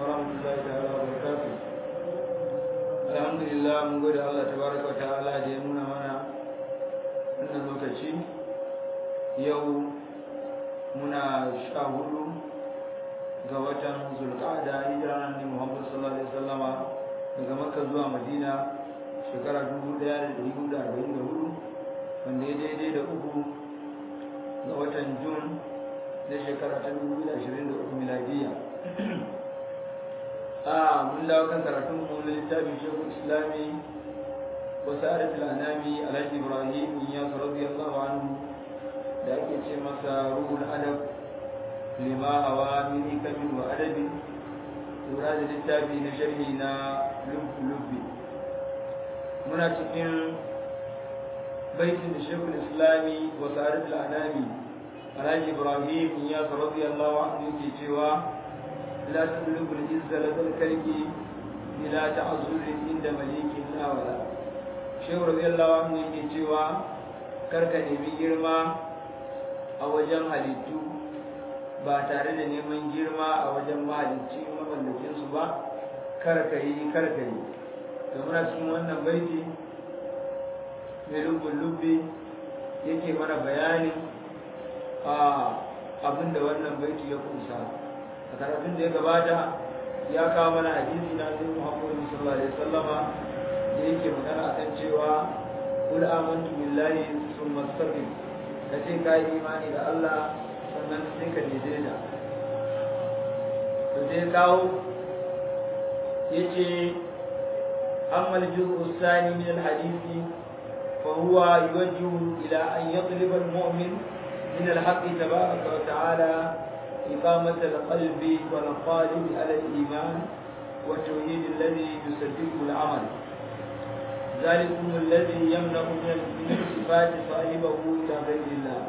ورحمة الله تعالى وبركاته الحمد لله من قول الله تبارك وتعالى دينونا منا أن لوكشي يوم muna sha hudu ga watan zulqa'ada hijira ne Muhammad sallallahu alaihi wasallama daga Makka zuwa Madina shekara 1444 wanda ya daidai da uku ga watan Jun na shekara ta 2023 miladiya a mun dawo kan karatun mu na littafin Shekul Islami wa Sa'adat al-Anami Alhaji Ibrahim ya radiyallahu anhu da ake ce masa ruhul adab lima hawa min hikamin wa adabi lura da littafi na sharhi na lubbi muna cikin baitin da shekul islami wa sa'adat al'anami alhaji ibrahim ya radiyallahu anhu yake cewa la tudlubu al-izza ladal kalki ila ta'azzuri inda malikin la wala shehu radiyallahu anhu yake cewa karka nemi girma a wajen halittu ba tare da neman girma a wajen mahalicci mamallakinsu ba karkayi karkayi da muna cikin wannan baiti mai lubbin lubbi yake mana bayanin a abin da wannan baiti ya kunsa a karatun da ya gabata ya kawo mana hadisi na sai muhammadu sallallahu alaihi wasallama da yake magana akan cewa kul amantu billahi summa astaqim ka ce ka yi imani da Allah sannan sai ka daidaita to sai kawo ya ce amma al-juz'u thani min al-hadisi fa huwa yuwajjihu ila an yatluba al-mu'min min al-haqqi tabaraka wa ta'ala إقامة القلب والقالب على الإيمان والتوحيد الذي يصدقه العمل ذلكم الذي يمنع من صفات صاحبه إلى غير الله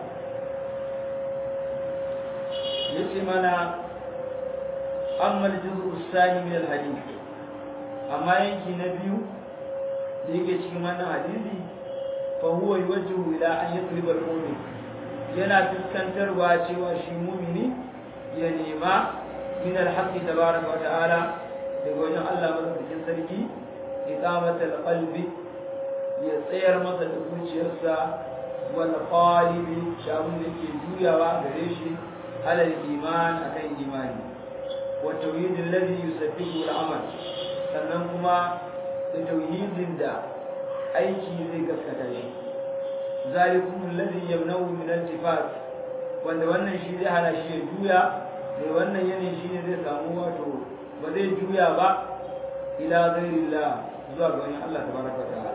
yace mana amma al-juz'u thani min al-hadith amma yanki na biyu da yake cikin wannan hadisi fa huwa yuwajjihu ila an yatlib al-mu'min yana fuskantarwa cewa shi mu'mini ya nema min al-haqqi tabaraka wa ta'ala daga wajen Allah madaukakin sarki iqamatul qalbi ya tsayar masa da zuciyarsa wal qalibi shabun da ke juyawa gare shi alal iman akan imani wa tauhid alladhi yusabbihu al-amal sannan kuma da tauhidin da aiki zai gaskata shi zalikum alladhi yamna'u min al-tifat wanda wannan shi zai hana shi ya juya da wannan yanayin shi ne zai samu wato ba zai juya ba ila ghairillah zuwa ga wani Allah tabaraka ta'ala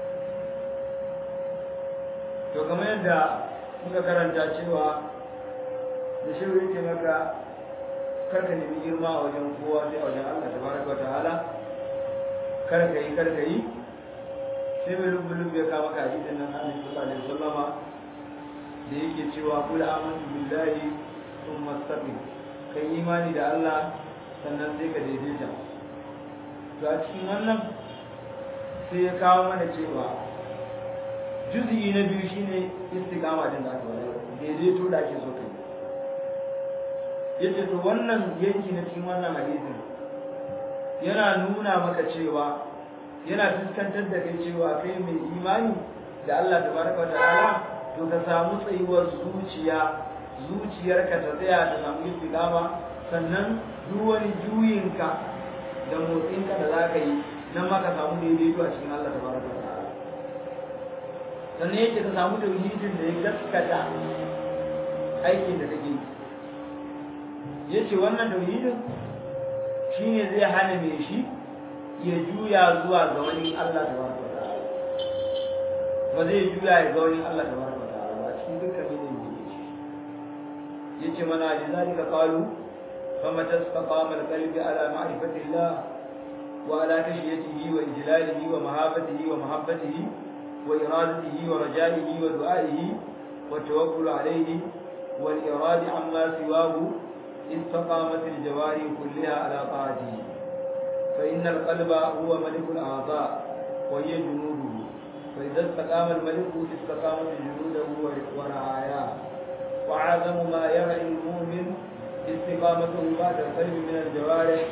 to kamar yadda muka karanta cewa da shi yake maka karka nemi girma a wajen kowa sai a wajen Allah tabaraka ta'ala karka yi karka yi sai mai lubu-lubu ya kama ka hadisin nan Annabi sallallahu alaihi wasallama da yake cewa kul amantu billahi thumma istaqim kai imani da Allah sannan sai ka daidaita to a cikin wannan sai ya kawo mana cewa juzi na biyu shine istiqama din da aka wada daidaito da ake so kai yace to wannan yanki na cikin wannan hadisin yana nuna maka cewa yana fuskantar da kai cewa kai mai imani da Allah tabaraka wa ta'ala to ka samu tsayuwar zuciya zuciyarka ta tsaya ta samu istiqama sannan duk wani juyinka da motsinka da za ka yi nan ma ka samu daidaito a cikin Allah tabaraka wa ta'ala sannan yake ka samu tauhidin da ya gaskata aikin da kake yi yace wannan tauhidin shine zai hana mai shi ya juya zuwa ga wani Allah tabaraka wa ta'ala ba zai juya ya ga wani Allah tabaraka wa ta'ala ba cikin dukkan yanayin da yake yace mana lidhalika qalu fama tastaqama alqalbi ala ma'rifati Allah wa ala khashyatihi wa ijlalihi wa mahabbatihi wa mahabbatihi wa iradatihi wa raja'ihi wa du'a'ihi wa tawakkul alayhi wal iradi amma siwahu استقامت الجوارح كلها على طاعته فإن القلب هو ملك الأعضاء وهي جنوده فإذا استقام الملك استقامت جنوده ورعاياه وعظم ما يرعي المؤمن استقامته بعد القلب من الجوارح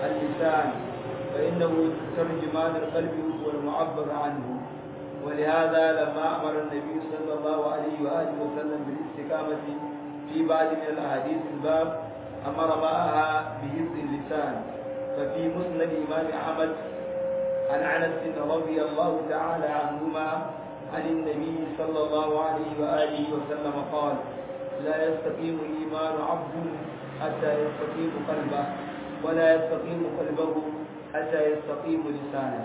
اللسان فإنه ترجمان القلب والمعبر عنه ولهذا لما أمر النبي صلى الله عليه وآله وسلم بالاستقامة في بعض من الأحاديث الباب أمر معها بحفظ اللسان ففي مسند الإمام أحمد عن أنس رضي الله تعالى عنهما عن النبي صلى الله عليه وآله وسلم قال لا يستقيم إيمان عبد حتى يستقيم قلبه ولا يستقيم قلبه حتى يستقيم لسانه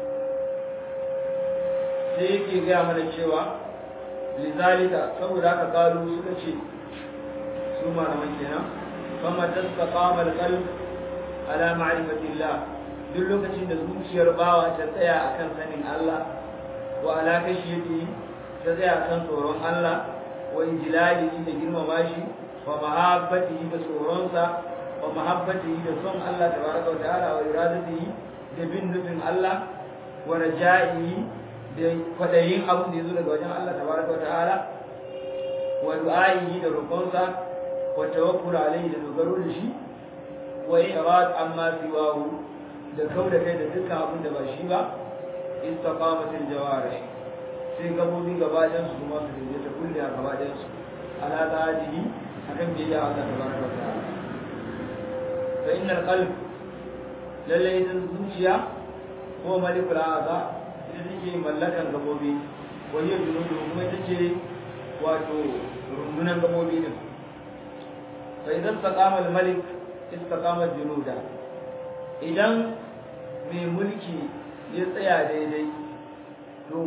sai yake gaya mana cewa lizalika saboda haka kalu suka ce su malaman kenan kama tasqama alqalb ala ma'rifatillah duk lokacin da zuciyar bawa ta tsaya akan sanin Allah wa ala kashiyati ta tsaya akan tsoron Allah wa injilalihi da girmama shi wa mahabbatihi da tsoronsa wa mahabbatihi da son Allah tabaraka wa ta'ala wa iradatihi da bin nufin Allah wa raja'ihi da kwadayin abin da ya zo daga wajen Allah tabaraka wa ta'ala wa du'a'ihi da roƙonsa wa tawakkul alayhi da dogaro da shi wa irad amma siwahu da kauda kai da dukkan abin da ba shi ba istaqamatul jawarih sai gabobi gabaɗayan su kuma su daidaita kulle a gabaɗayan su ala ta'adihi akan biyayya Allah tabaraka wa ta'ala fa innal qalb lalle idan zuciya ko malikul a'za ita take mallakan gabobi wa hiya junudu kuma ita ce wato rundunan gabobi din fa idan istaqama al-malik istaqama junuda idan mai mulki ya tsaya daidai to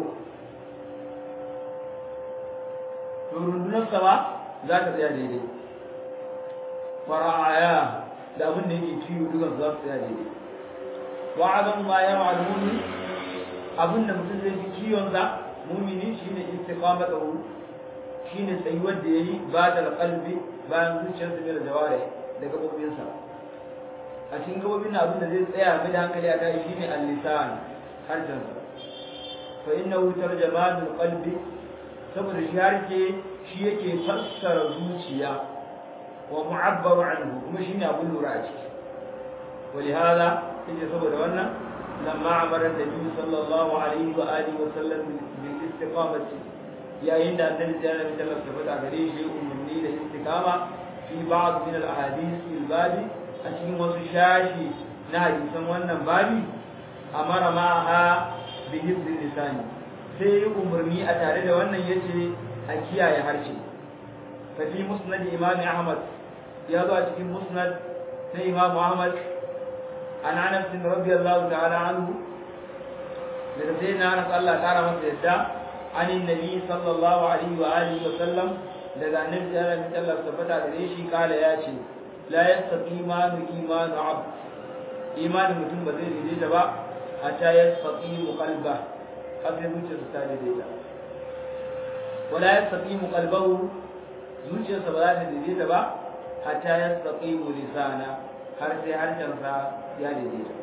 to rundunarsa ba za ta tsaya daidai fara'aya da abin da yake kiwo dukan za su tsaya daidai wa'adan ma ya ma'almuni abin da mutum zai fi kiwonsa mumini shine istiqama da wuri shine tsayuwar da yayi ba da qalbi bayan zuciyarsa mai da jaware da gabobinsa a cikin gabobin abin da zai tsaya mai da hankali a kai shine al-lisan harshensa fa innahu tarjamanul qalbi saboda shi harke shi yake fassara zuciya wa mu'abbaru anhu kuma shine abin lura a ciki ولهذا يجي saboda wannan lamma amara annabi sallallahu alaihi wa alihi wa sallam bil istiqamati yayin da annabi sallallahu alaihi wa sallam tabbata gare shi umarni da istiqama fi ba'd min al ahadith al babi a cikin wasu shashi na hadisan wannan babi amara ma'aha bi hifzi lisani sai yi umarni a tare da wannan yace a kiyaye harshe fa fi musnad imam ahmad ya zo a cikin musnad na imam ahmad an anas bin radiyallahu ta'ala anhu daga sai na anas Allah kara masa yadda an nabi sallallahu alaihi wa alihi wa sallam daga annabi sallallahu alaihi wa sallam tabbata gare shi kala ya ce la yastaqimanu imanu abd imanin mutum ba zai daidaita ba hatta yastaqimu qalba har sai zuciyarsa ta daidaita wala yastaqimu qalbahu zuciyarsa ba za ta daidaita ba hatta yastaqimu lisana har sai harshensa ya daidaita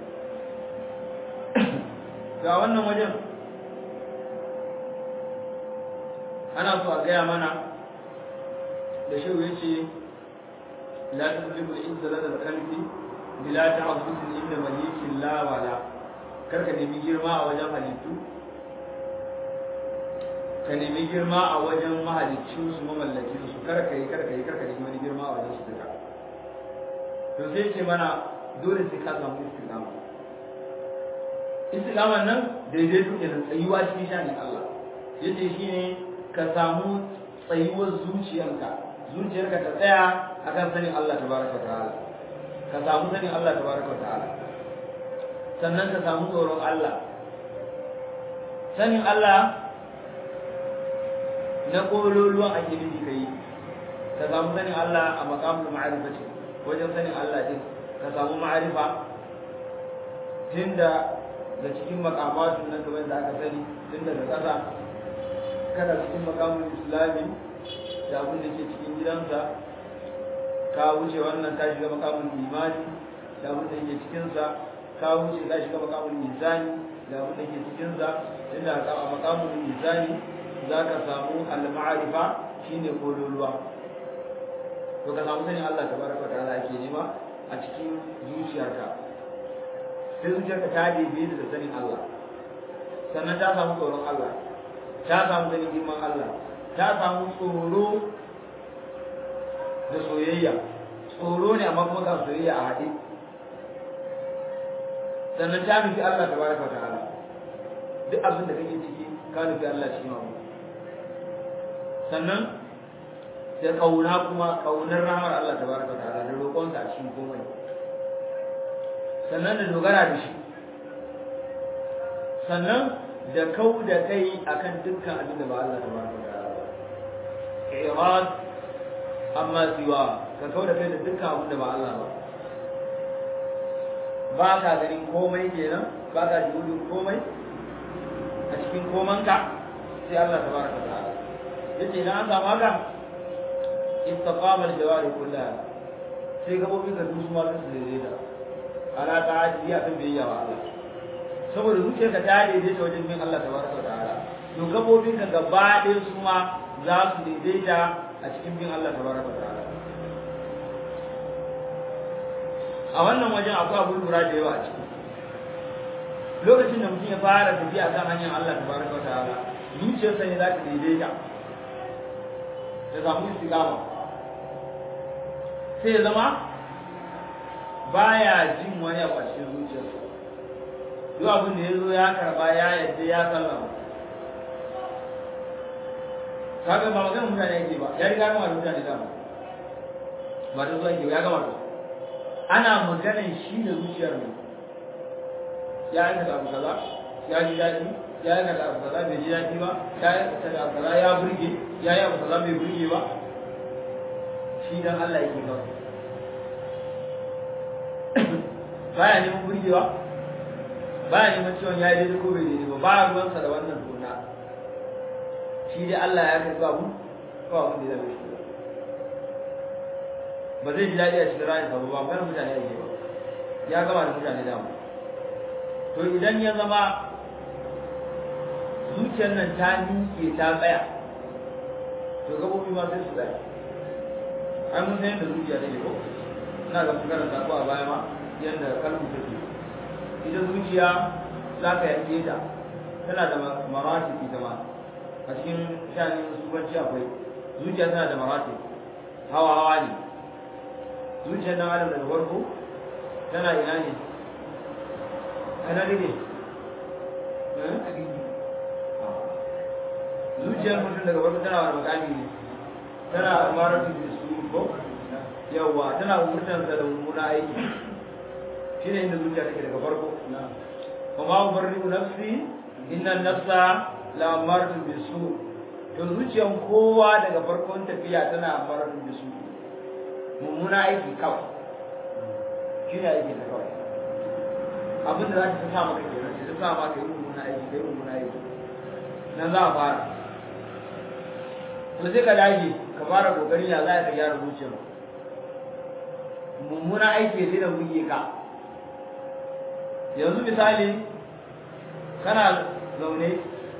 ga wannan wajen ana so a gaya mana da shehu ya ce la tuzlimu al-izza lada al-qalbi bila ta'azzuzin inda malikin la wala karka nemi girma a wajen halittu ka nemi girma a wajen mahalicin su mamallakin su karka yi karka yi karka nemi wani girma a wajen su duka to sai ce mana dole sai ka samu istiqama istiqaman nan daidai duk da tsayuwa cikin shanin Allah yace shine ka samu tsayuwar zuciyarka zuciyarka ta tsaya akan sanin Allah tabaraka ta'ala ka samu sanin Allah tabaraka ta'ala sannan ka samu tsoron Allah sanin Allah na kololuwan ake nufi kai ka samu sanin Allah a maqamul ma'rifati wajen sanin Allah din ka samu ma'arifa tunda da cikin makamatun nan kamar da aka sani tun daga ƙasa kana cikin makamun islami da abin da ke cikin gidansa ka wuce wannan ka shiga makamun imani da abin da ke cikinsa ka wuce ka shiga makamun mizani da abin da ke cikinsa inda a makamun mizani za ka samu al-ma'arifa shine kololuwa to ka samu sanin Allah tabaraka wa ta'ala ake nema a cikin zuciyarka sai zuciyarka ta daidai da sanin Allah sannan ta samu tsoron Allah ta samu ganin girman Allah ta samu tsoro da soyayya tsoro ne amma kuma ga soyayya a haɗe sannan ta nufi Allah ta baraka wa ta'ala duk abin da kake ciki ka nufi Allah cikin abu sannan da kauna kuma kaunar rahmar Allah ta baraka wa ta'ala da roƙonsa a cikin komai sannan da dogara da shi sannan da kau da kai akan dukkan abin da ba Allah ta baraka wa ta'ala ba irad amma siwa ka kau da kai da dukkan abin da ba Allah ba ba ka ganin komai kenan ba ka jihudin komai a cikin komanka sai Allah ta baraka ta'ala yace na an samu haka istaqama al-jawari kullaha sai gabobi ka dusu ma su daidaita ala ta'ati ya kan biyayya wa Allah saboda zuciyarka ta daidaita wajen bin Allah tabaraka ta'ala to gabobin ka gaba ɗaya su ma za su daidaita a cikin bin Allah tabaraka ta'ala a wannan wajen akwai abu lura da yawa a ciki lokacin da mutum ya fara tafiya kan hanyar Allah tabaraka wa ta'ala zuciyarsa ne za ta daidaita ta samu istiqama sai ya zama baya jin wani abu a cikin zuciyarsa duk abin da ya zo ya karba ya yadda ya sallama kaga ba magana mutane yake ba ya riga gama da mutane dama ba da zuwa ya gama da ana maganan shi da zuciyar ne ya aikata abu kaza ya ji daɗi ya aikata abu kaza bai ji daɗi ba ya aikata abu kaza ya burge ya yi abu kaza bai burge ba shi dan Allah yake kawai baya neman burgewa baya neman ciwon ya yi daidai ko bai daidai ba ba ruwansa da wannan tona shi dai Allah ya karɓi abu ko abin da ya zama shi ba zai ji daɗi a cikin rayuwa ba ba magana mutane ake ba ya gama da mutane dama to idan ya zama zuciyar nan ta miƙe ta tsaya to gabobi ma sai su tsaya ai mun san yadda zuciya take ko ina ga magana ta ko a baya ma yadda kalmu take ita zuciya za ka yanke ta tana da marati ita ma a cikin shanin subanci akwai zuciya tana da marati hawa hawa ne zuciyar nan adam daga farko tana ina ne ana ne zuciyar mutum daga farko tana wani makami ne tana amaratu da su ko yawwa tana umurtansa da mummuna aiki shi ne inda zuciya take daga farko wa ma ubarri'u nafsi inna nafsa la amaratu bisu to zuciyar kowa daga farkon tafiya tana amaratu bisu mummuna aiki kawai shi ne aiki da kawai abin da za ta sa maka kenan ta sa maka yi mummuna aiki kai mummuna aiki nan za a fara to sai ka dage ka fara kokari ya za ka gyara zuciyar mummuna aiki sai da buge ka yanzu misali kana zaune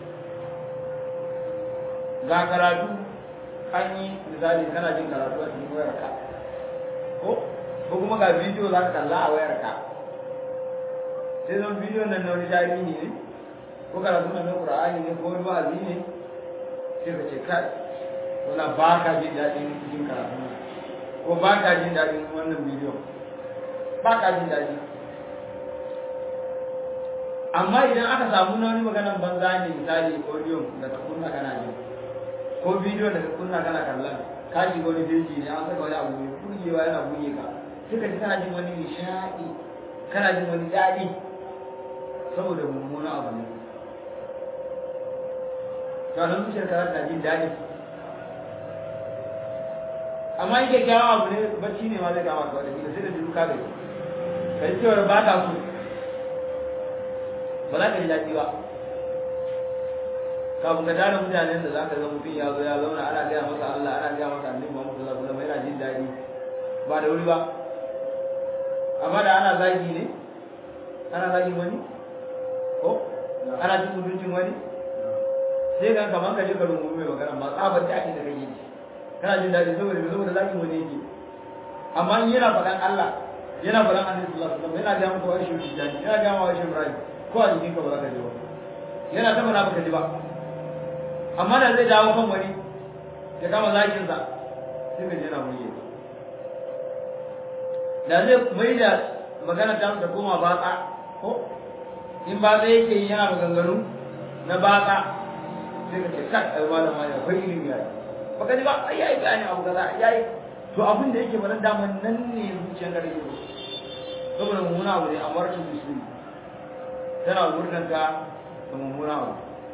ga karatu an yi misali kana jin karatu a cikin wayarka ko ko kuma ga bidiyo za ka kalla a wayarka sai zan bidiyo nan na wani tarihi ne ko karatu nan na qur'ani ne ko wani wa'azi ne sai ka ce kai wala ba ka jin daɗin jin karatu ko ba ka jin daɗin wannan bidiyo ba ka jin daɗi amma idan aka samu na wani maganan banza ne misali audio da ka kunna kana ji ko bidiyo da ka kunna kana kallon ka ji wani feji ne an saka wani abu mai burgewa yana burge ka sai ka ji kana jin wani nishaɗi kana jin wani daɗi saboda mummuna abu ne to nan zuciyar ka na jin daɗi amma in kyakkyawan abu ne bacci ne ma zai kama ka wata kila sai da duka gari ka ji cewar ba ka so ba za ka ji daɗi ba kafin ka tara mutanen da za ka ga mutum ya zo ya zauna ana gaya masa Allah ana gaya masa annabi Muhammad sallallahu alaihi wasallam yana jin daɗi ba da wuri ba amma da ana zagi ne ana zagin wani ko ana cin mutuncin wani sai kan kamar ka je ka rungu mai magana ma tsabar da ake da kake ji kana jin daɗi saboda saboda zagin wani yake amma in yana faɗan Allah yana faɗan annabi sallallahu alaihi wasallam yana ga maka wani shi jani yana ga maka wani Ibrahim ko a jikin ka ba za ka ji ba yana ta faɗa baka ji ba amma da zai dawo kan wani ya kama zakin sa sai ka ji yana murye da zai mai da magana ta ta koma batsa ko in batsa yake yi yana maganganu na batsa sai ka ce kai ai malam ma akwai ilimi ya baka ji ba ai yayi bayani abu kaza yayi to abin da yake mana daman nan ne zuciyar da rage saboda mummuna abu ne a martin bisu tana murnan ka da mummuna abu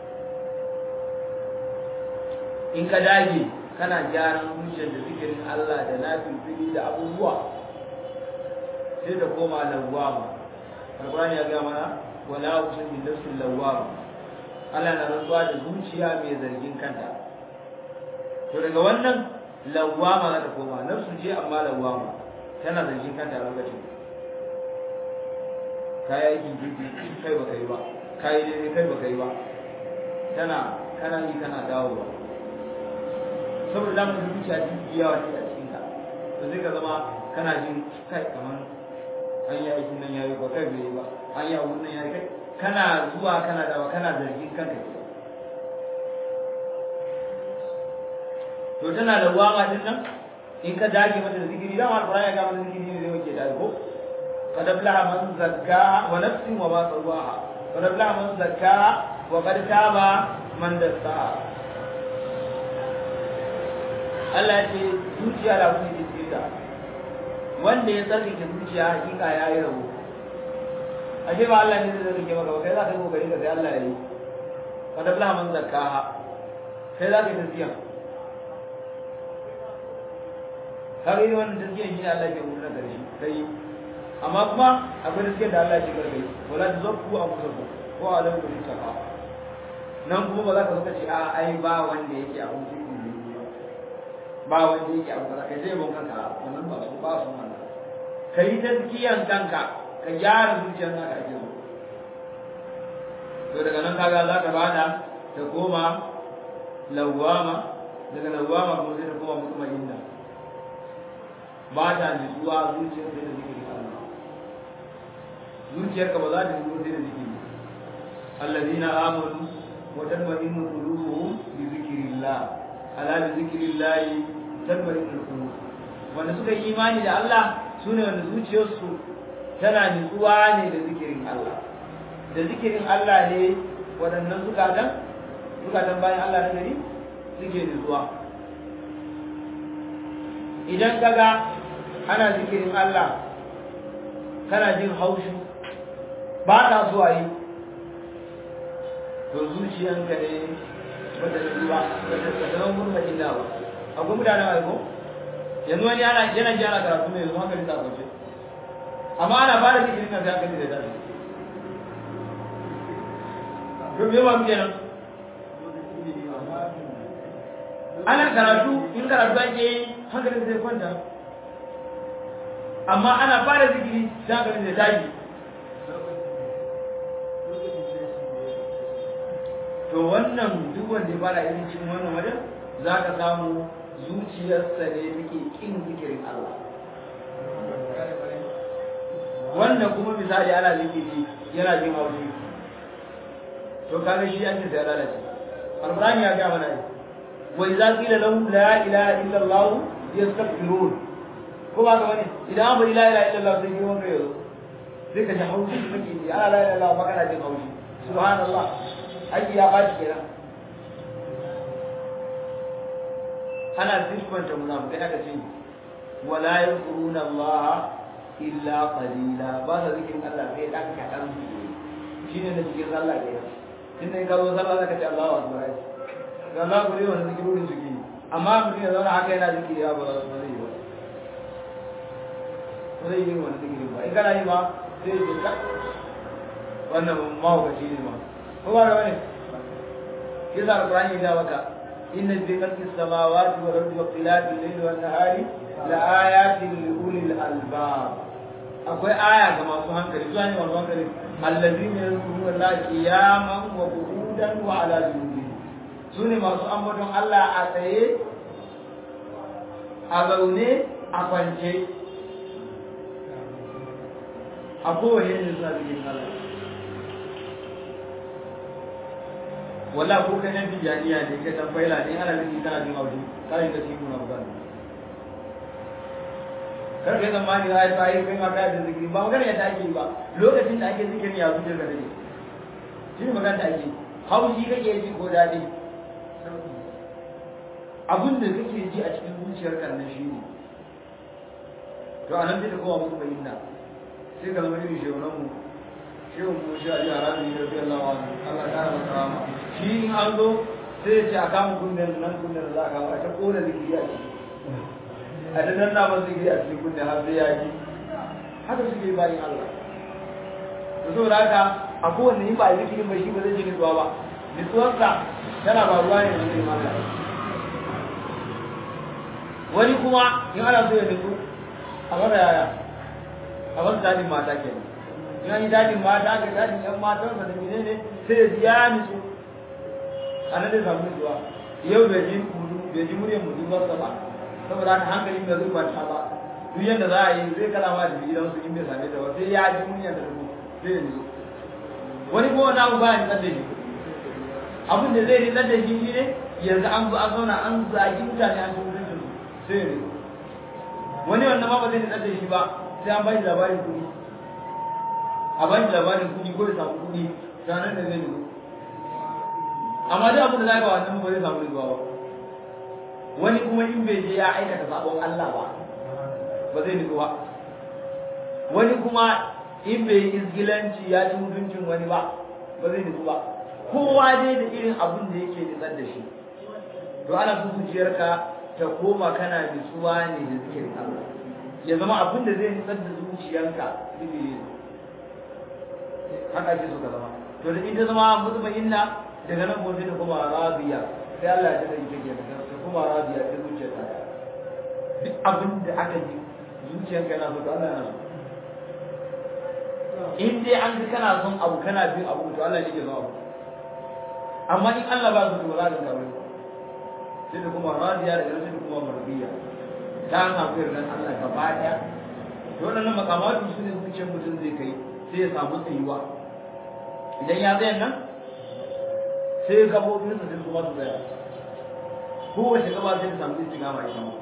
in ka dage kana gyaran zuciyar da zikirin Allah da nafilfili da abubuwa sai ta koma lawwama alqur'ani ya ga mana wala uqsimu bi nafsil lawwama Allah na rantsuwa da zuciya mai zargin kanta to daga wannan lawwama za ta koma nafsu ce amma lawwama tana zargin kanta a lokacin kayi aikin jirgi kai baka yi ba kayi daidai kai baka yi ba tana kana yi kana dawowa saboda zamu da zuciya jirgi yawa ce a cikin ka to zai ka zama kana jin kai kamar an yi aikin nan yayi ba kai bai yi ba an yi abun nan yayi kai kana zuwa kana dawa kana zargin kanka ke to tana da wama din nan in ka dage mata da zikiri dan alqur'ani ya ga mata zikiri ne zai wake da ko qad aflaha man zakkaha wa nafsin wa ma sawaha qad aflaha man zakkaha wa qad taba man dassaha Allah ya ce zuciya da wani zikira wanda ya tsarkake zuciya hakika ya yi rabo ashe ba Allah ne zai rike maka ba kai za ka yi kokari ka sai Allah ya yi qad aflaha man zakkaha kai za ka yi tafiya kaga irin wannan tazkiyar shi ne Allah ke umurna da shi kai amma kuma akwai tazkiyar da Allah ke karkai wala tuzakku anfusakum ko alam bi taqa nan kuma ba za ka saka ce a ai ba wanda yake abun cikin ne ba wanda yake abun kaza kai sai bon kanka wannan ba su ba su wannan kai tazkiyan kanka ka gyara zuciyar naka ake so to daga nan kaga za ka bada ta koma lawama daga lawama kuma sai ta koma mutmainna ba ta nutsuwa zuciyar sai da zikirin Allah zuciyarka ba za ta nutsuwa sai da zikiri allazina amanu wa tatma'innu qulubuhum bi zikrillah ala bi zikrillah tatma'innu qulub wanda suka yi imani da Allah sune wanda zuciyarsu tana nutsuwa ne da zikirin Allah da zikirin Allah ne waɗannan zukatan zukatan bayan Allah na gari suke nutsuwa idan kaga ana zikirin Allah kana jin haushi ba ta so a yi to zuciyanka ne wata zuwa wata zama murna illa ba akwai mutanen aiko yanzu wani yana yana ji ana karatu mai yanzu hankali ta kwace amma ana fara zikirin kan sai hankali da tashi to me ba mu kenan ana karatu in karatu ake yi hankalin zai kwanta amma ana fara zikiri sai hankalin zai tashi to wannan duk wanda ya fara irin cikin wannan wajen za ka samu zuciyarsa ne take kin zikirin Allah wanda kuma misali ana zikiri yana jin haushi to kaga shi an ce sai lalace alqur'ani ya ga mana wa idza qila lahum la ilaha illa allah yastaghfirun ko ba ka bane idan ba la ilaha illa allah sai girman kai yau sai ka ji haushi kake ji ana la ilaha illa allah kana jin haushi subhanallah aji ya baci kenan ana siffanta munafikai aka ce wala yadhkuruna allah illa qalila ba sa zikirin allah sai dan kadan shine da cikin sallah kenan tunda in ka zo sallah zaka ce Allahu akbar ga Allah ku ne wannan zikirorin suke amma mutum ya zauna haka yana zikiri ya ba ba zai yi ba ba zai yi wannan zikirin ba in kana yi ma sai ya ka wannan mahaukaci ne ma ko ba da wani kisa alqur'ani ya maka inna fi khalqis samawati wal ardi wa ikhtilafi al-layli wan nahari la ayatin li ulil albab akwai aya ga masu hankali su ne masu hankali allazina yazkuruna Allah qiyaman wa qu'udan wa ala junubihim sune masu ambaton Allah a tsaye a zaune a kwance a kowane yin suna zikirin Allah wala ko kai nan tijaniya ne kai dan faila ne ana zikiri kana jin haushi kai ka cikin na magana kar kai zamani ai sai kai ma kai da zikiri ba magana ya take ba lokacin da ake zikirin ya zuciya ka take shi ne magana da ake haushi kake ji ko dadi abin da kake ji a cikin zuciyar kan nan shi ne to anan sai ta kowa musu bayyana sai ka zama irin shehunan mu shehun mu shi a ji a ranar yi rafi Allah wa Allah ta rama karama shi in an zo sai ya ce a kama kunnen nan kunnen za a kama a ta kona zikiri a ciki a ta danna ba zikiri a cikin kunne har sai ya ji haka suke bayan Allah to saboda haka a kowanne in ba zikirin ba shi ba zai ji nutsuwa ba nutsuwarsa tana ba ruwa ne da zai mata wani kuma in ana so ya nutsu a mara yaya a wasu dadin mata ke in an yi dadin mata ga dadin yan matan sa da mene ne sai ya ji ya nutsu a nan zai samu nutsuwa yau bai ji mudu bai ji muryar mudu ba ba saboda haka hankalin da zai kwanta ba duk yadda za a yi zai kala ma da gidansu in bai same ta ba sai ya ji muryar da su sai ya nutsu wani kuma wani abu ba ya nutsar da shi abin da zai nutsar da shi shi ne yanzu an zo an zauna an zagi mutane an zo sai ne wani wannan ma ba zai nutsar da shi ba sai an bashi labarin kuɗi a bashi labarin kuɗi ko ya samu kuɗi ranar da zai nutsu amma duk abin da za ka wannan ba zai samu nutsuwa ba wani kuma in bai je ya aikata sabon Allah ba ba zai nutsu ba wani kuma in bai yi izgilanci ya ci mutuncin wani ba ba zai nutsu ba kowa dai da irin abin da yake nutsar da shi to ana so zuciyarka ta koma kana nutsuwa ne da zikirin Allah ya zama abin da zai nutsar da zuciyarka zikiri ne haka ake so ka zama to da ita zama mutmainna daga nan gobe ta kuma rabiya sai Allah ya tada ita kenan ta kuma rabiya ta zuciyar ta duk abin da aka ji zuciyarka yana so to Allah yana so in dai an ga kana son abu kana bin abu to Allah ne ke zo abu amma in Allah ba su to ba za ka ga sai da kuma radiya da sai da kuma marbiya ta samu yardan Allah gaba daya to wannan makamatu su ne zuciyar mutum zai kai sai ya samu tsayuwa idan ya tsaya nan sai gabobin sa sai kuma su tsaya kowace gaba sai ta samu istigama ita ma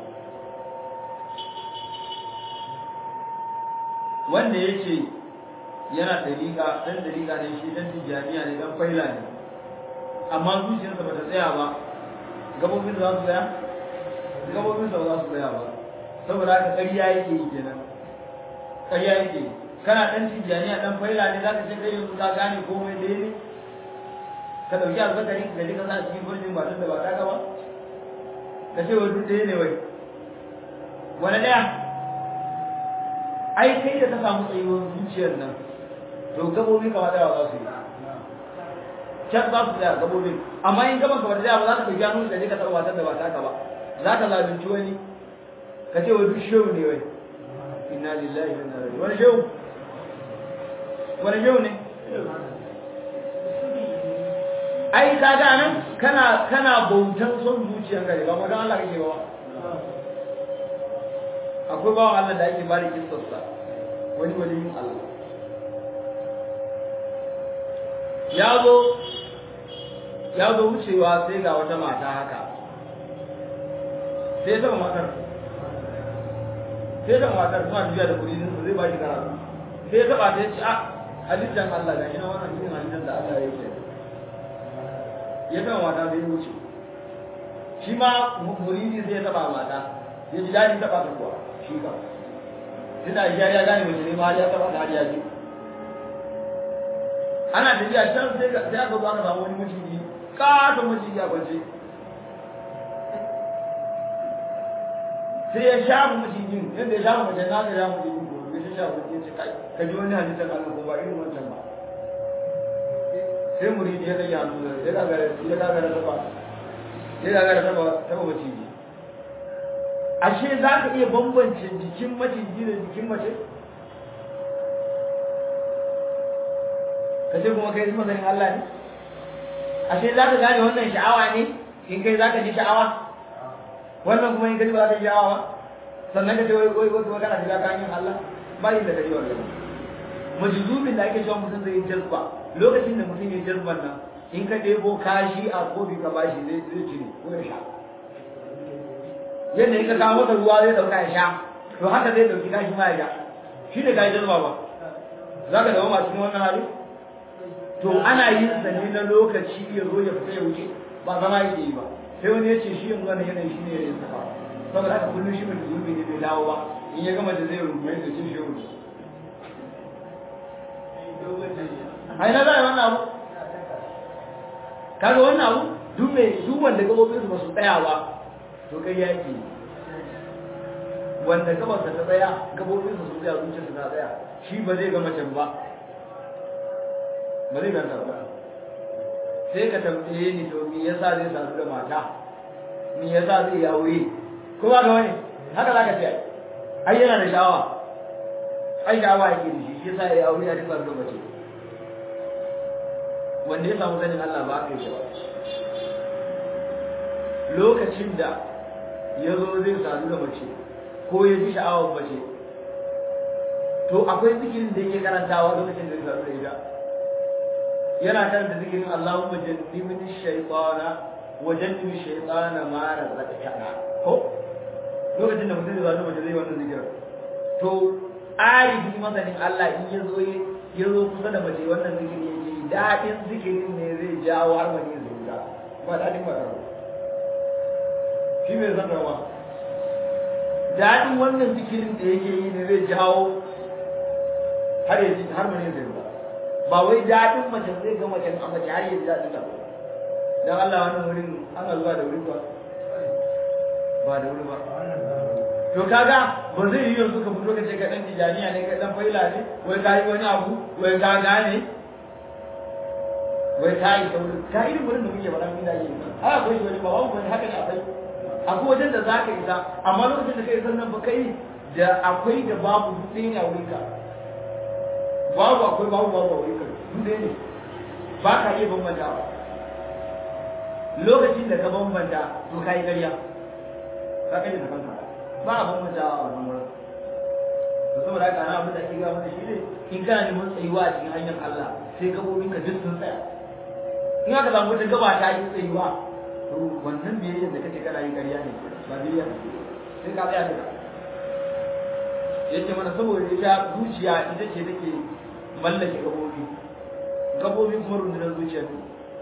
wanda yake yana dariƙa dan dariƙa ne shi dan tijaniya ne dan faila ne amma zuciyarsa bata tsaya ba gabobin za su tsaya gabobin sa za su tsaya ba saboda haka ƙarya yake yi kenan ƙarya yake yi kana dan tijaniya dan faila ne zaka ce kai yanzu ka gane komai da ne ka dauki azzakari ka je ka sa cikin gurbin matan da ba ta ka ba ka ce wa duk ɗaya ne wai wani ɗaya ai kai da ka samu tsayuwar zuciyar nan to gabobi kama da za su yi can za su tsaya gabobin amma in gaban ka ba ta ba za ka ɗauki hannu da je ka taɓa matan da ba ta ka ba za ka zalunci wani ka ce wa duk shehu ne wai inna lillahi wa inna ilaihi wani shehu wani shehu ne ai ka ga nan kana kana bautan son zuciyarka ne ba ma dan Allah kake ba akwai bawan Allah da ake bari kissarsa wani waliyin Allah ya zo ya zo wucewa sai ga wata mata haka sai ta matar sai ta matar suna tafiya da kudi zai ba shi karatu sai ya taba ta ce a halittar Allah ga shi na wannan irin halittar da Allah ya yi ya taba mata sai ya wuce shi ma muridi sai ya taba mata ya ji daɗin taba ta kuwa shi ka tunda ya ya gane mace ne ma ya taba ta har ya ji ana tafiya can sai sai aka zo aka samu wani maciji katon maciji a kwance sai ya shafa macijin yadda ya shafa mace na ka shafa macijin ko ya shafa macijin ce kai ka ji wani halittar Allah ko ba irin wancan ba sai muridi ya kai hannu ya gagara ya gagara taba ya gagara taba taba maciji ashe za ka iya bambance jikin maciji da jikin mace ka ce kuma kai masanin Allah ne ashe za ka gane wannan sha'awa ne in kai za ka ji sha'awa wannan kuma in kai ba za ka ji sha'awa ba sannan ka ce wai wai wai kana shiga kan yin Allah ba yin da kai wannan majzubin da ake cewa mutum zai yi jazba lokacin da mutum ya yi jazban nan in ka ɗebo kashi a kofi ka bashi zai zai cire ko ya sha yadda in ka kawo masa ruwa zai ɗauka ya sha to haka zai ɗauki kashi ma ya sha shi ne kayi jazba ba za ka zama masu wannan hali to ana yin sa ne na lokaci ya zo ya fita ya wuce ba zama yake yi ba sai wani ya ce shi yanzu wannan yanayi shi ne ya yi safa saboda haka kullum shi mai zurbi ne bai dawo ba in ya gama da zai rungume da cin shi ya wuce a ina za a yi wannan abu kaga wannan abu duk mai duk wanda gabobin su ba su tsaya ba to kai yaki wanda gabar ta tsaya gabobin su su tsaya zuciyar su na tsaya shi ba zai ga macen ba ba zai ganta ba sai ka tambaye ni to me yasa zai sadu da mata me yasa zai yi aure ko ba ga wani haka za ka ce ai yana da sha'awa ai sha'awa yake da shi shi yasa ya yi aure a duk da mace wanda ya samu sanin Allah ba aka yi ba lokacin da ya zo zai sadu da mace ko ya ji sha'awar mace to akwai zikirin da yake karantawa lokacin da zai sadu da ita yana karanta zikirin Allahumma jannibni shaytana wa jannibi shaytana ma razaqtana ko lokacin da mutum zai sadu da mace zai wannan zikirin to arifi masanin Allah in ya zo ya zo kusa da mace wannan zikirin yake daɗin zikirin ne zai jawo har wani zai ga ba daɗin ba shi mai zan rawa daɗin wannan zikirin da yake yi ne zai jawo har ya ji har wani zai ga ba wai daɗin mace zai ga mace a mace har ya ji daɗin ta dan Allah wannan wurin ana zuwa da wuri ba ba da wuri ba to kaga ba zai yi yanzu ka fito ka ce ka dan tijaniya ne ka dan faila ne wai ka yi wani abu wai ka gane wai ta yi sauri ta irin wurin da muke faɗa mun da yi a akwai wani ba wani wani haka ne akwai akwai wajen da za ka isa amma lokacin da kai san nan ba kai da akwai da babu duk ɗaya ne a wurin ka babu akwai babu babu a wurin ka duk ɗaya ne ba ka iya bambantawa lokacin da ka bambanta to ka yi ƙarya ka kai da kanka ba a bambantawa a wannan wurin to saboda haka ana abin da ake gaba da shi ne in kana neman tsayuwa a cikin hanyar Allah sai gabobinka duk sun tsaya in aka samu wata gaba ta yi tsayuwa to wannan biyayyar da kake kana yi ƙarya ne ba biyayya sai ka tsaya daga yace mana saboda ita zuciya ita ce take mallake gabobi gabobi kuma rundunar zuciya ne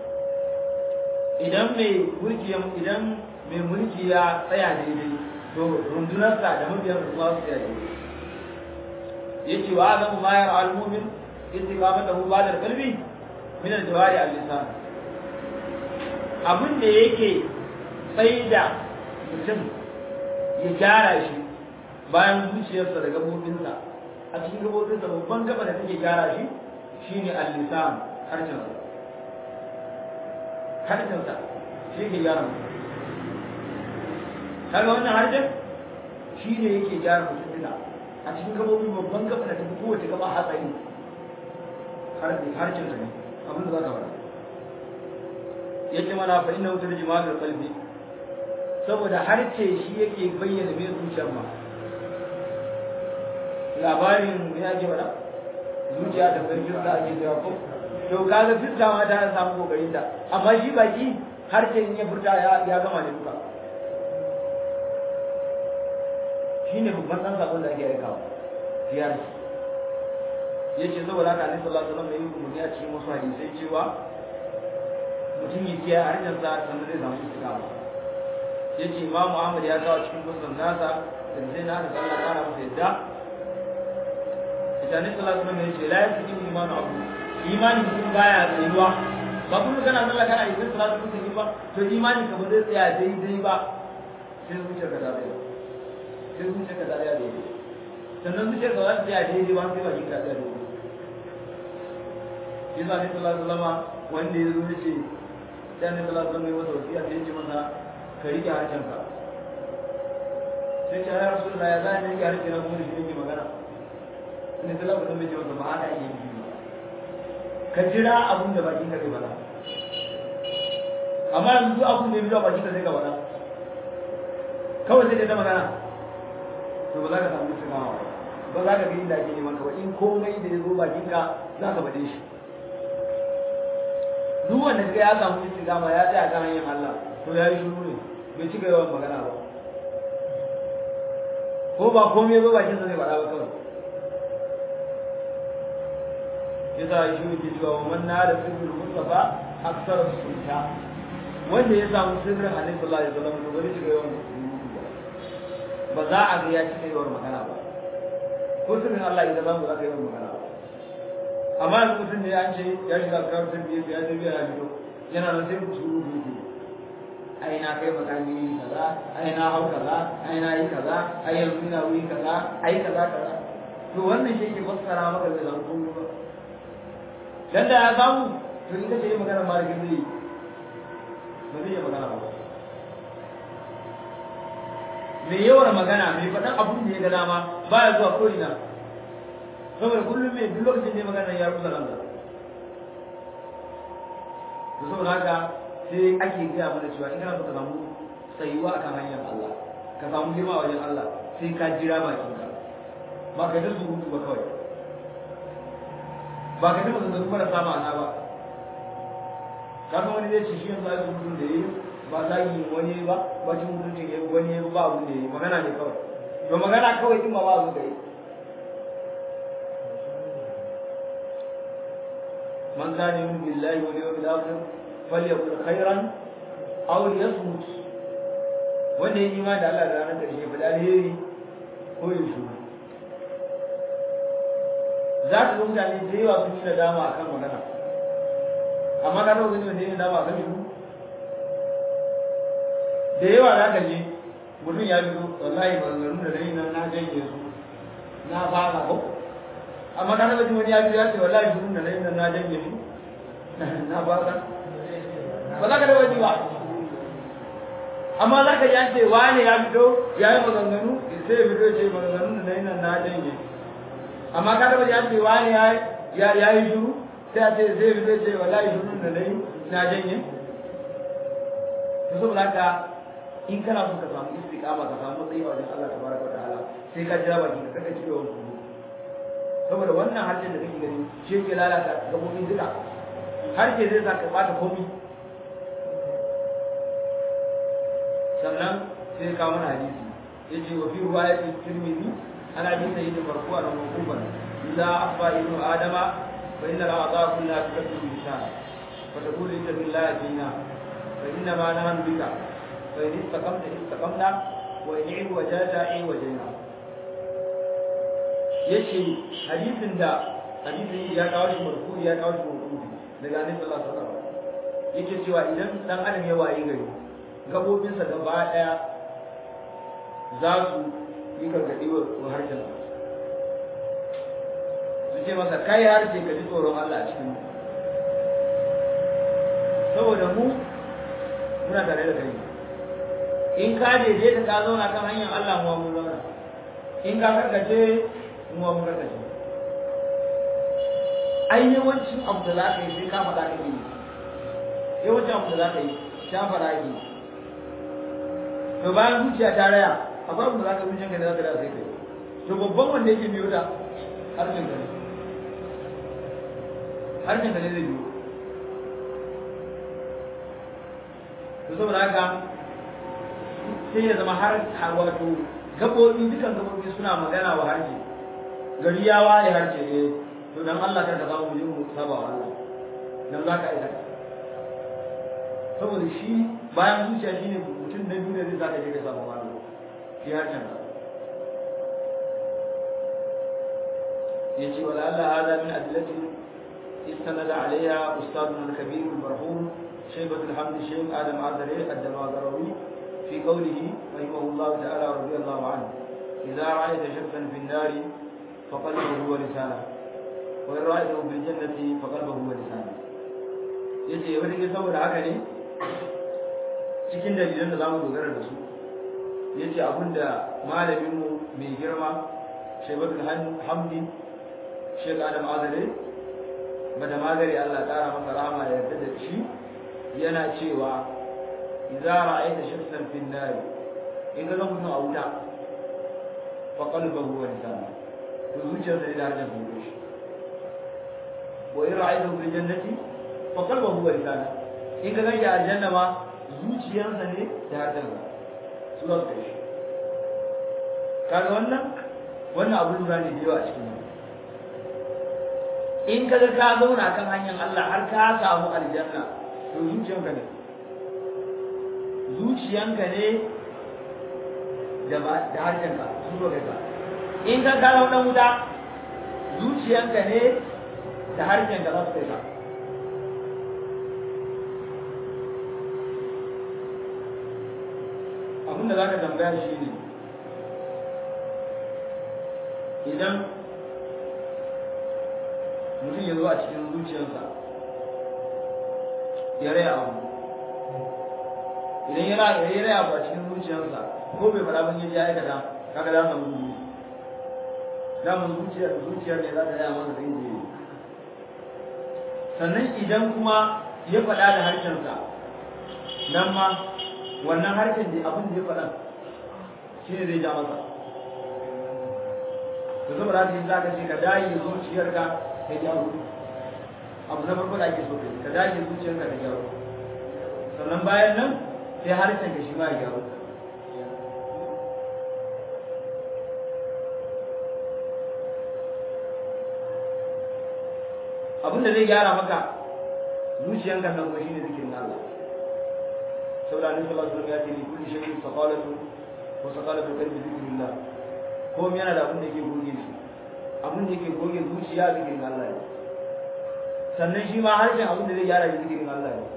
idan mai mulki idan mai mulki ya tsaya daidai to rundunarsa da mabiyan kuma su tsaya daidai yace wa azamu ma yara al-mu'min istiqamatahu ba'da qalbi min al-jawari al-lisan abin da yake tsaida mutum ya gyara shi bayan zuciyarsa da gabobinsa a cikin gabobinsa babban gaba da take gyara shi shine al-lisan harshensa harshensa shi ke gyara mutum kaga wannan harshen shi ne yake gyara mutum duka a cikin gabobin babban gaba da tafi kowace gaba hatsari harshensa ne abin da za ka faɗa yace mana fa inna wutar jima'a qalbi saboda harce shi yake bayyana mai zuciyar ma labarin me yake bada zuciya da sarkin da ake cewa ko to kaga fitta ma ta samu kokarin ta amma shi baki harce in ya furta ya ya gama da duka shine babban dan sabon da ake aikawa ziyar yace saboda haka Annabi sallallahu alaihi wasallam ya yi umarni a cikin wasu hadisai cewa mutum ya kiyaye harshen sa sannan zai samu istiqama yace Imam Ahmad ya kawo cikin musnad nasa da zai na da Allah kana masa yadda ita ne sallallahu alaihi wasallam yace la yasikin imanu abu imani mutum baya tsayuwa ba kun kana sallah kana yi salatu mutum ba to imani ka ba zai tsaya daidai ba sai zuciyar ka ta tsaya sai zuciyar ka ta tsaya daidai sannan zuciyar ka za ta tsaya daidai ba sai ba ki ka tsaya daidai yasa ne sallallahu alaihi wasallam wanda ya zo yace sai ne sallallahu alaihi wasallam ya masa wasiya sai ya ce masa ka rike harshen ka sai ce ya rasulullah ya zai rike harshen na kuma da shi yake magana ne sallallahu alaihi wasallam ya ce masa ba haka yake yi ka jira abin da bakin ka zai faɗa amma yanzu duk abin da ya biyo bakin ka zai ka faɗa kawai sai ka ta magana to ba za ka samu cikawa ba ba za ka ga inda ake neman ka ba in komai da ya zo bakin ka za ka bade shi duk wanda kaga ya samu istiqama ya tsaya kan hanyar Allah to ya yi shiru ne bai cika yawan magana ba ko ba komai ba bakin sa zai faɗa ba kawai yasa shi yake cewa wa man nada sirrul mustafa aksar sulta wanda ya samu sirrin annabi sallallahu alaihi wasallam to bari cika yawan ba za a ga ya cika yawan magana ba ko sirrin Allah idan zamu za ka yawan magana ba amma yanzu mutum ne ya ce ya shiga karatun biyu ya ce biya ya fito yana nan sai ku suru duki ai na kai makami kaza ai na hau kaza ai na yi kaza ai yanzu ina wuri kaza ai kaza kaza to wannan shi ke fassara maka da zan kullu ba dan da ya samu to ita ce magana ma da zai ba zai yi magana ba mai yawan magana mai faɗan abun da ya ga dama baya zuwa ko ina saboda kullum mai duk lokacin ne magana ya rusa nan da to saboda haka sai ake gaya mana cewa in kana so ka samu tsayuwa akan hanyar Allah ka samu girma wajen Allah sai ka jira bakin ka ba ka ta surutu ba kawai ba ka ta maganganu marasa ma'ana ba ka san wani zai ce shi yanzu ai surutun da yayi ba zagi wani ba ba cin mutuncin yayi wani yayi ba abun da yayi magana ne kawai to magana kawai din ba ba abun da yayi من كان يؤمن بالله واليوم الآخر فليقل خيرا أو ليصمت wanda ya yi ma da Allah da ranar ƙarshe fa alheri ko ya shuru za ka ga mutane da yawa sun yi nadama akan magana amma ka taɓa gani wanda ya yi nadama akan shuru da yawa za ka je mutum ya fito wallahi maganganun da na yi nan na janye su na fara ko amma ka taba jin wani ya biyu ya ce wallahi shirun da na yi nan na janye shi na fasa ba za ka taba ji ba amma za ka ji an ce wane ya fito ya yi maganganu sai ya fito ce maganganun da na yi nan na janye amma ka taba ji an ce wane ya yi shiru sai a ce sai ya fito ce wallahi shirun da na yi na janye to saboda haka in kana so ka samu istiqama ka samu tsayi wajen Allah tabaraka wa ta'ala sai ka jira baki ka kaka cire wani saboda wannan harshen da kake gani shi yake lalata gabobin duka harshe zai sa ka bata komi sannan sai ka mana hadisi yace wa fi riwayati tirmidhi an abi sayyid marfu'an wa mawqufan idza afa ibnu adama fa inna al-a'dha kullaha tukaddu lisan fa taqulu inna billahi fina fa inna ma nahnu bika fa in istaqamta istaqamna wa in i'u wajata i wajina yace hadisin da hadisin ya kawo shi marfu ya kawo shi marfu daga annabi sallallahu alaihi wasallam yake cewa idan dan adam ya waye gari gabobinsa gaba daya za su yi gargadi wa harshen su ce masa kai harshe ka ji tsoron Allah a cikin saboda mu muna tare da kai in ka daidaita ka zauna kan hanyar Allah mu mun zauna in ka karkace kuma mun raka shi ai yawancin abu da za ka yi sai ka faɗa ka yi yawancin abu da za ka yi ta faɗa ki to bayan zuciya ta raya akwai abu da za ka zuciya ka da za ka da sai kai to babban wanda yake biyo da harshen ka ne harshen ka ne zai biyo to saboda haka sai ya zama har wato gaɓoɓi dukan gaɓoɓi suna magana wa harshe gari ya waye harshe ne to dan Allah kar ka samu mu je mu saba wa Allah dan za ka aika saboda shi bayan zuciya shine mutum na biyu da zai saka je ka saba wa Allah shi harshen ka yace wala Allah hada min adillati istanada alaiha ustaduna al-kabir al-marhum شيبة الحمد الشيخ آدم عذري الدماغروي في قوله رحمه الله تعالى رضي الله عنه إذا رأيت شخصا في النار فقلبه هو لسانه وإن رأيته في الجنة فقلبه هو لسانه yace wani ke saboda haka ne cikin dalilan da zamu dogara da su yace abinda malamin mu mai girma Shaybatul Hamdi Sheikh Adam Azare bada magari Allah kara masa rahama da yarda da shi yana cewa idza ra'aita shakhsan fi an-nar in ga mutum a wuta fa qalbuhu wa lisanu to zuciyarsa ne da harshen sa ya shi wa in ra'aytu fil jannati fa qalbuhu wa lisanu in ka gani a aljanna ma zuciyarsa ne da harshen sa su za su kai shi kaga wannan wannan abu lura ne da yawa a cikin in kaga ka zauna kan hanyar Allah har ka samu aljanna to zuciyanka ne zuciyanka ne da ba da harshenka su zo kai ka in ka kawo dan wuta zuciyanka ne da harshenka za su kai ka abin da za ka tambaya shi ne idan mutum ya zo a cikin zuciyarsa ya raya abu idan ya raya abu a cikin zuciyarsa ko bai fara ban ya aikata kaga za mu gudu damun zuciyar zuciyar ne za ta raya masa zai je sannan idan kuma ya faɗa da harshensa nan ma wannan harshen da abin da ya faɗa shi ne zai ja masa to saboda haka yin zaka ce ka dage zuciyarka ta gyaru abu na farko da ake so ka dage zuciyarka ta gyaru sannan bayan nan sai harshen ka shi ma ya gyaru abin da zai gyara maka zuciyanka nan kuma shine zikirin Allah saboda annabi sallallahu alaihi wasallam ya ce ni kulli shay'in saqalatu wa saqalatu qalbi zikrillah komai yana da abin da yake goge shi abin da yake goge zuciya zikirin Allah ne sannan shi ma harshen abin da zai gyara shi zikirin Allah ne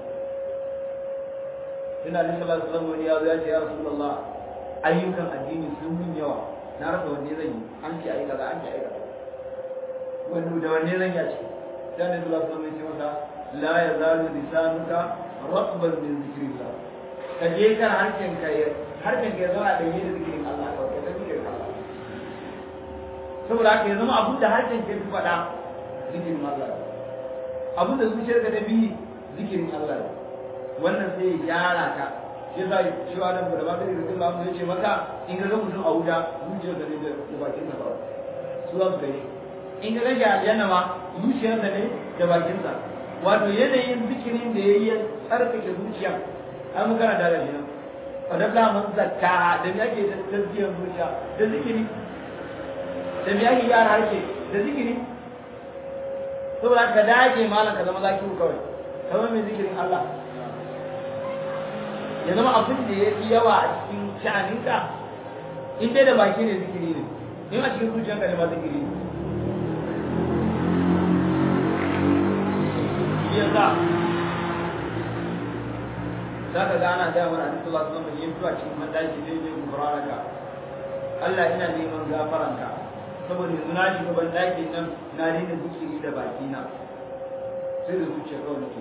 ina da sallallahu alaihi wasallam ya zo ya ce ya rasulullah ayyukan addini sun min yawa na rasa wanne zan yi an ce ayi kaza an ce ayi kaza wanda da wanne zan yi a ce dan da sallallahu alaihi wasallam ya ce masa la yazalu lisanuka ratban min zikrillah ka je kan harshen ka harshen ka ya zama da yi da zikirin Allah kawai ka zikirin Allah saboda haka ya zama abin da harshen ke fi faɗa zikirin Allah ne abin da zuciyar ka ta bi zikirin Allah ne wannan sai ya gyara ka shi yasa shi wa nan da ba da zikirin Allah ya ce maka in ka ga mutum a wuta zuciyar ka ne da bakin sa kawai su za su gani in ka ga shi a aljanna ma zuciyar sa ne da bakin sa wato yanayin zikirin da ya yi tsarkake zuciya an muka na da shi nan fadabla man zakka da me ake tazkiyar zuciya da zikiri da me ake gyara harshe da zikiri saboda ka dage malam ka zama zakiru kawai ka zama mai zikirin Allah ya zama abin da ya fi yawa a cikin sha'aninka in dai da baki ne zikiri ne in a cikin zuciyanka ne ma zikiri ne yasa za ka ga ana gaya mana hadisi Allah sallallahu alaihi wasallam yin cikin mandaki zai je gufranaka Allah ina neman gafaranka saboda yanzu na shiga ban daki nan na daina zikiri da baki na sai da zuciya kawai nake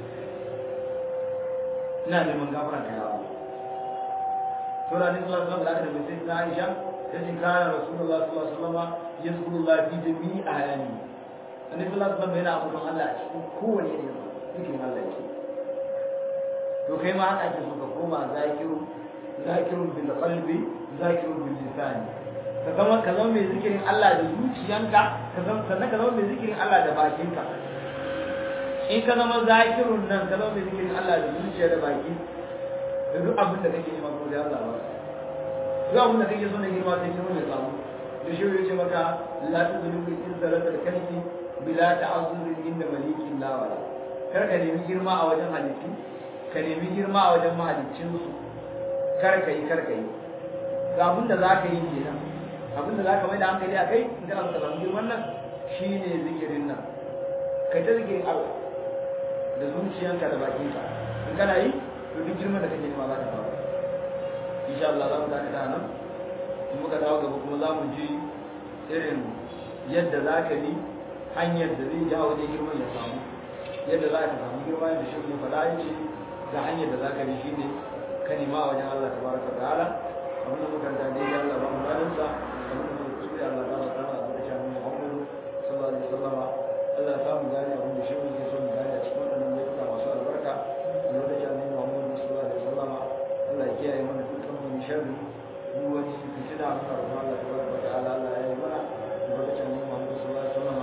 ina neman gafaranka ya Allah to da hadisi Allah sallallahu alaihi wasallam da sai na Aisha ta ce kana Rasulullah sallallahu alaihi wasallam yazkurullah fi jami'i ahyani annabi sallallahu alaihi wasallam yana ambaton Allah a cikin kowane irin zikirin Allah yake to kai ma haka ake so ka koma zakiru zakirun bil qalbi zakirun bil lisani ka zama ka zama mai zikirin Allah da zuciyanka ka zama sannan ka zama mai zikirin Allah da bakinka in ka zama zakirun nan ka zama mai zikirin Allah da zuciya da baki da duk abin da kake nema ko da Allah ba duk abin da kake so na girma sai girma ya samu da shi ya ce maka la tuzlimu in zalata kalbi bila ta'azzur inda malikin la wala kar ka nemi girma a wajen halittu ka nemi girma a wajen mahaliccinsu kar ka yi kar ka yi ga abin da za ka yi kenan abin da za ka mai da hankali a kai in kana so ka samu girman nan shi ne zikirin nan kai ta zikirin Allah da zuciyanka da bakinka in kana yi to duk girman da kake nema za ka samu insha Allah za mu dakata nan in muka dawo gaba kuma za mu ji irin yadda za ka bi hanyar da zai jawo wajen girman ya samu yadda za ka samu girma da shi ne faɗa ya ce ga hanyar da za ka bi shine ka nema a wajen Allah tabaraka ta'ala abin da muka da dai Allah ba mu ranar sa abin da muka kuskure Allah ta ta da da shi Muhammadu sallallahu alaihi wasallam Allah ta mu gane abin da shi ne ke so mu gane a cikin wannan lokuta masu albarka a lokacin Annabi Muhammadu sallallahu alaihi wasallam Allah ya kiyaye mana dukkan mu sharri duk wani fitina muna roƙon Allah tabaraka ta'ala Allah ya yi mana albarkacin annabi Muhammad sallallahu alaihi wasallam